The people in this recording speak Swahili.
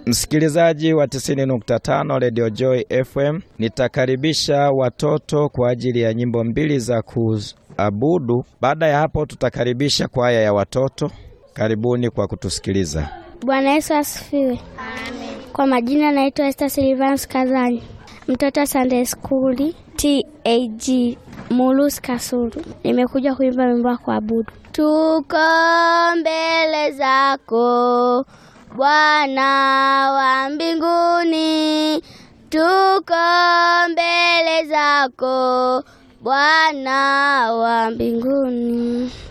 Msikilizaji wa 90.5 Radio Joy FM, nitakaribisha watoto kwa ajili ya nyimbo mbili za kuabudu. Baada ya hapo, tutakaribisha kwaya ya watoto. Karibuni kwa kutusikiliza. Bwana Yesu asifiwe. Kwa majina naitwa Esther Silvans Kazani, mtoto wa Sunday School TAG Mulus Kasulu. Nimekuja kuimba wimbo wa kuabudu. Tuko mbele zako Bwana wa mbinguni, tuko mbele zako Bwana wa mbinguni.